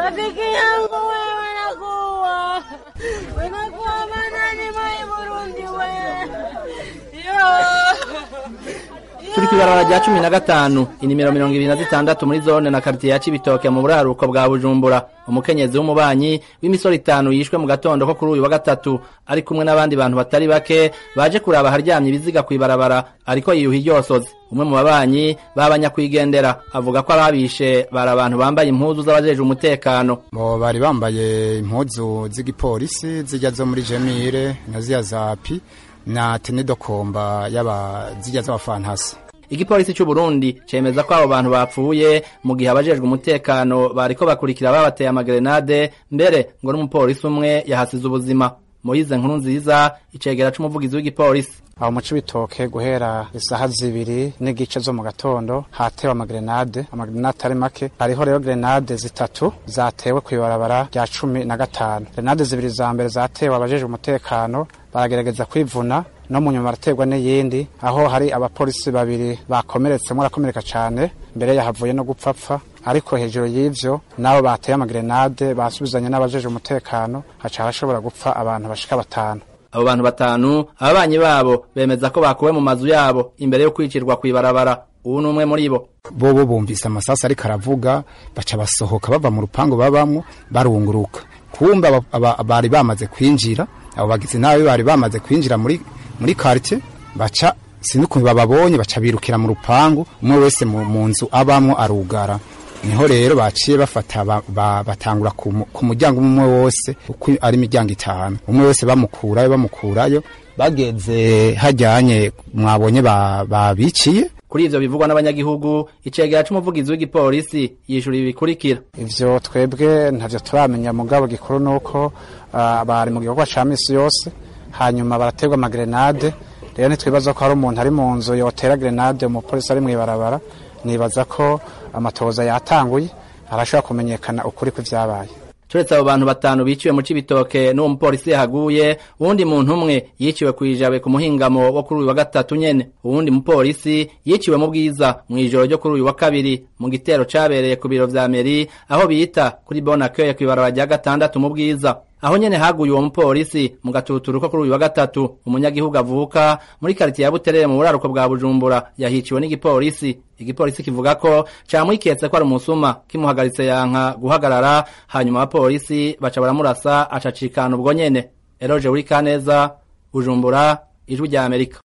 rafiki yangu wewe nakuwa unakuwa manani mai Burundi we turi kw'ibarabara rya cumi na gatanu inimero mirongo ibiri na zitandatu muri zone na karitiye ya cibitoke mu buraruko bwa bujumbura umukenyezi w'umubanyi w'imisoro itanu yishwe mu gatondo ko kuri uyu wa gatatu ari kumwe n'abandi bantu batari bake baje kuraba aharyamye ibiziga kw'ibarabara ariko yiyuha iryosozi umwe mu babanyi babanyakwigendera avuga ko ababishe bari abantu bambaye impuzu z'abajeje umutekano bo bari bambaye impuzu z'igipolisi zijya zo muri jemire na ziya zapi na tenedokomba y'aba zijya z'abafantasi igipolisi cy'u Burundi cemeza ko abo bantu bapfuye mu gihe abajejwe umutekano bariko bakurikira babateye amagrenade mbere ngo n'umupolisi umwe yahasize ubuzima Moyize nkuru nziza icegera c'umuvugizi w'igipolisi aho mu cibitoke guhera isaha zibiri n'igice zo mu gatondo hatewe amagrenade amagrenade atari make hariho rero grenade zitatu zatewe kw'ibarabara rya cumi na gatanu grenade zibiri za mbere zatewe abajejwe umutekano baragerageza kwivuna no mu nyuma baraterwa n'iyindi aho hari abapolisi babiri bakomeretse umwe arakomereka cane mbere yahavuye no gupfapfa ariko hejuru y'ivyo nabo bateye amagrenade basubizanye n'abajeje umutekano haca harashobora gupfa abantu bashika batanu abo bantu batanu ababanyi babo bemeza ko bakuwe mu mazu yabo imbere yo kwicirwa kw'ibarabara ubu ni umwe muri bo bobo bumvise amasasi ariko aravuga baca basohoka bava mu rupangu babamwo barunguruka kumba aba- aba- bari bamaze kwinjira abo bagizi nabi bari bamaze kwinjira muri muri quartier baca sinukuntu bababonye baca birukira mu rupangu umwe wese mu mu nzu abamwo arugara niho rero baciye bafata ba, ba, batangura ku mu- ku muryango umwe wose uko ari imiryango itanu umwe wese bamukurayo bamukurayo bageze hajyanye mwabonye ba- babiciye kuri ivyo bivugwa n'abanyagihugu icegera c'umuvugizi w'igipolisi yishura ibi bikurikira ivyo twebwe ntavyo turamenya mugabo gikuru nuko uh, bari mu gikorwa ca misi yose hanyuma baraterwa amagrenade rero ntitwibaza ko hari umuntu ari mu nzu yotera grenade umupolisi ari mw'ibarabara nibaza ko amatohoza yatanguye arashobora kumenyekana ukuri kw'ivyabaye turetse abo bantu batanu biciwe mu cibitoke n'uwo mupolisi yahaguye uwundi muntu umwe yiciwe kw'ijabe ku muhingamo wo kuri uyu wa gatatu nyene uwundi mupolisi yiciwe mu bwiza mw'ijoro ryo kuri uyu wa kabiri mu gitero cabereye ku biro vya meri aho bita kuri bonakeye kw'ibarabara rya gatandatu mu bwiza aho nyene haguye uwo mupolisi mu gatuturu ko kuri uyu wa gatatu umunyagihugu avuka muri karitiye ya buterere mu buraruko bwa bujumbura yahiciwe n'igipolisi igipolisi kivuga ko camwiketse ko ari umusuma kimuhagaritse yanka guhagarara hanyuma abapolisi baca baramurasa acacikana ubwo nyene eroje wuri kaneza bujumbura ijwi rya amerika